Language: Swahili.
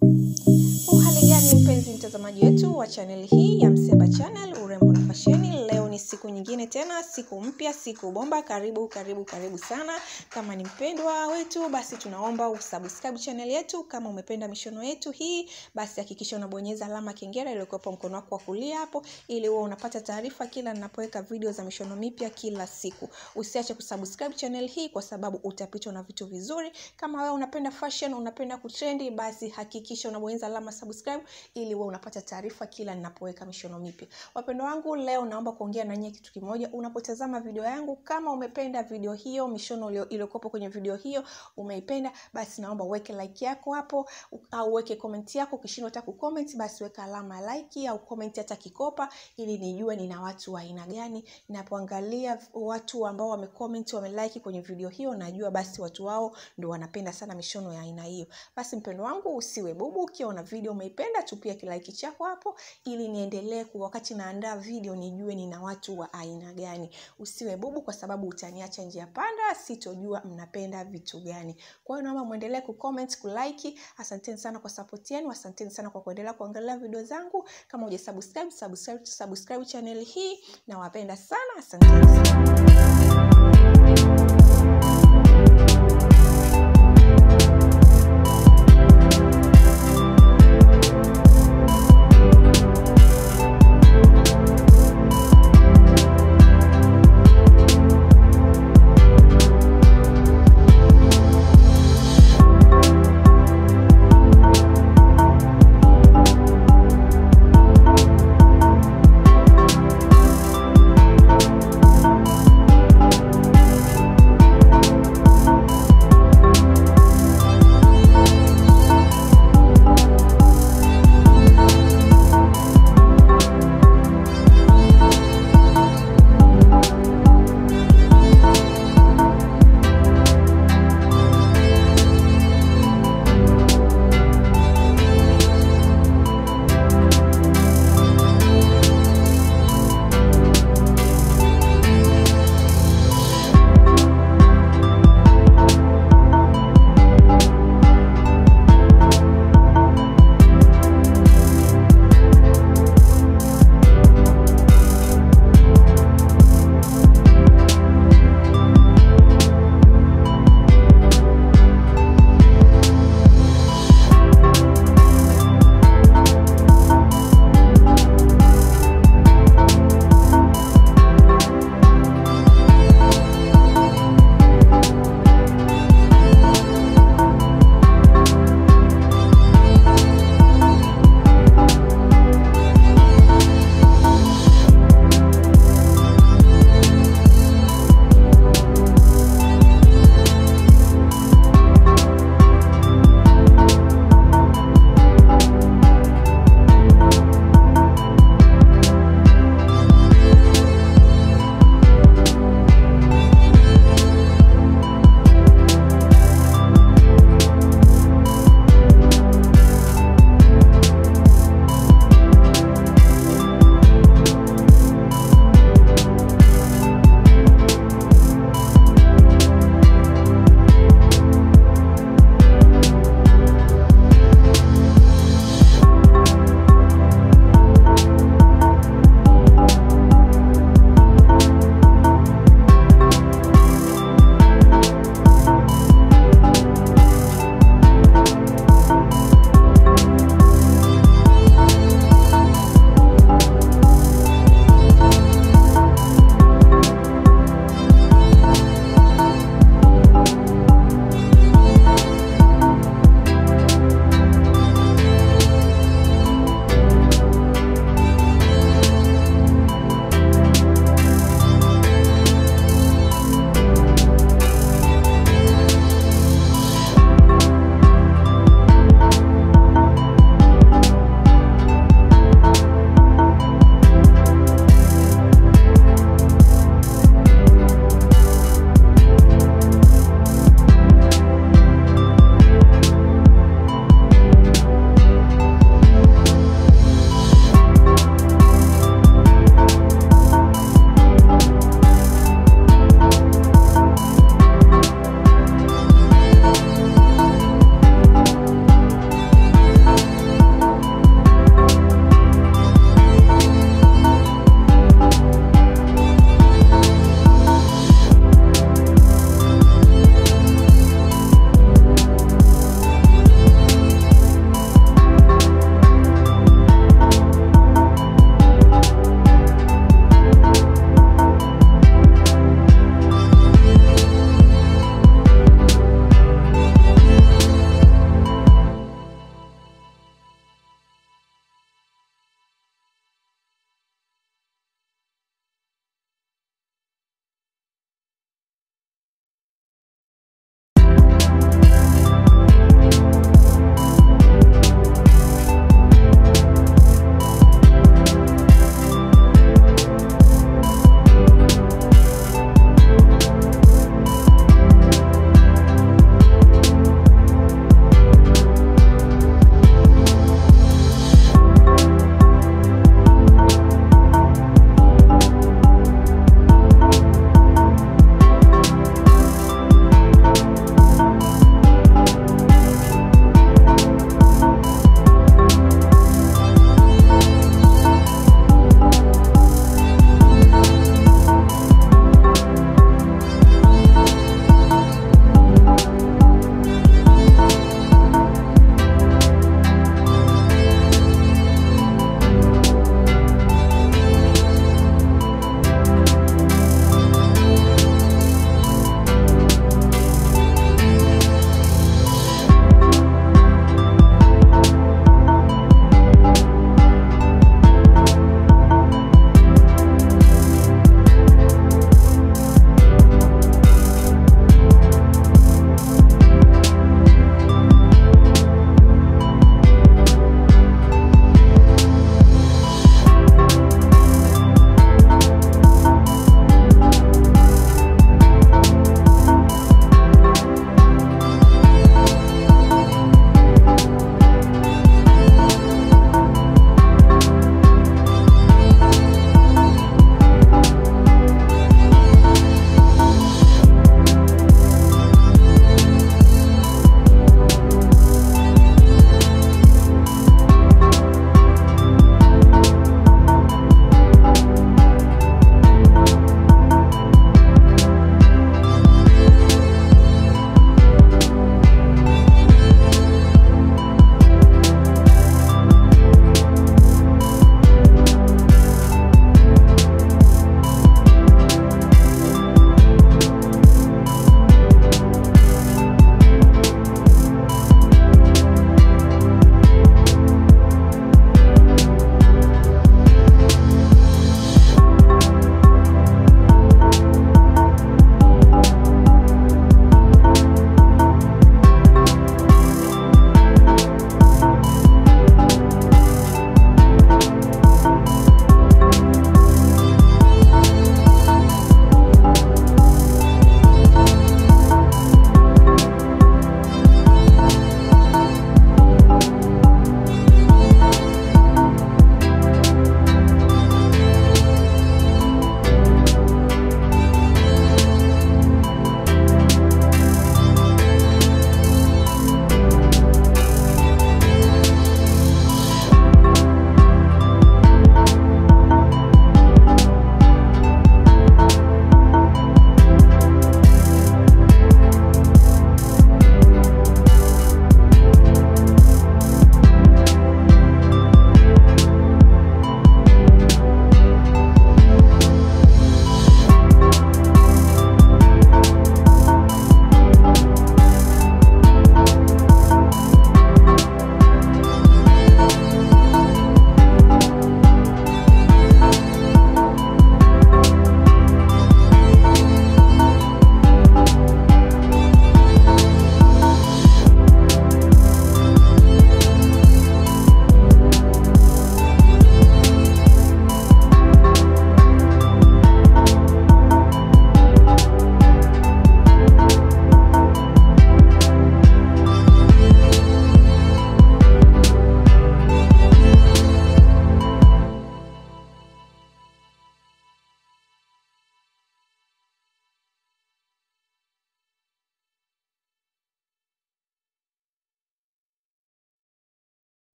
Uhali gani mpenzi mtazamaji wetu wa chaneli hii ya Mseba Channel urembo na fasheni. Leo ni siku nyingine tena, siku mpya, siku bomba. Karibu karibu karibu sana. Kama ni mpendwa wetu, basi tunaomba usubscribe channel yetu. Kama umependa mishono yetu hii, basi hakikisha unabonyeza alama kengele iliyokuwepo mkono wako wa kulia hapo, ili uwe unapata taarifa kila ninapoweka video za mishono mipya kila siku. Usiache kusubscribe channel hii kwa sababu utapitwa na vitu vizuri. Kama wewe unapenda fashion, unapenda kutrendi, basi hakikisha unabonyeza alama subscribe ili uwe unapata taarifa kila ninapoweka mishono mipya. Wapendo wangu, leo naomba kuongea na nyie kitu kimoja. Unapotazama video yangu, kama umependa video hiyo, mishono ilio- iliyokuwepo kwenye video hiyo umeipenda, basi naomba uweke like yako hapo au uweke comment yako. Ukishindwa hata kucomment, basi weka alama ya like au comment hata kikopa, ili nijue nina watu wa aina gani. Ninapoangalia watu ambao wamecomment, wamelike kwenye video hiyo, najua basi watu wao ndo wanapenda sana mishono ya aina hiyo. Basi mpendo wangu, usiwe bubu. Ukiona video umeipenda, tupia kilaiki chako hapo, ili niendelee ku wakati naandaa video nijue nina watu wa aina gani. Usiwe bubu, kwa sababu utaniacha njia panda, sitojua mnapenda vitu gani. Kwa hiyo naomba muendelee kucomment, kulike. Asanteni sana kwa support yenu, asanteni sana kwa kuendelea kuangalia video zangu. Kama hujasubscribe, subscribe, subscribe channel hii. Nawapenda sana, asanteni sana.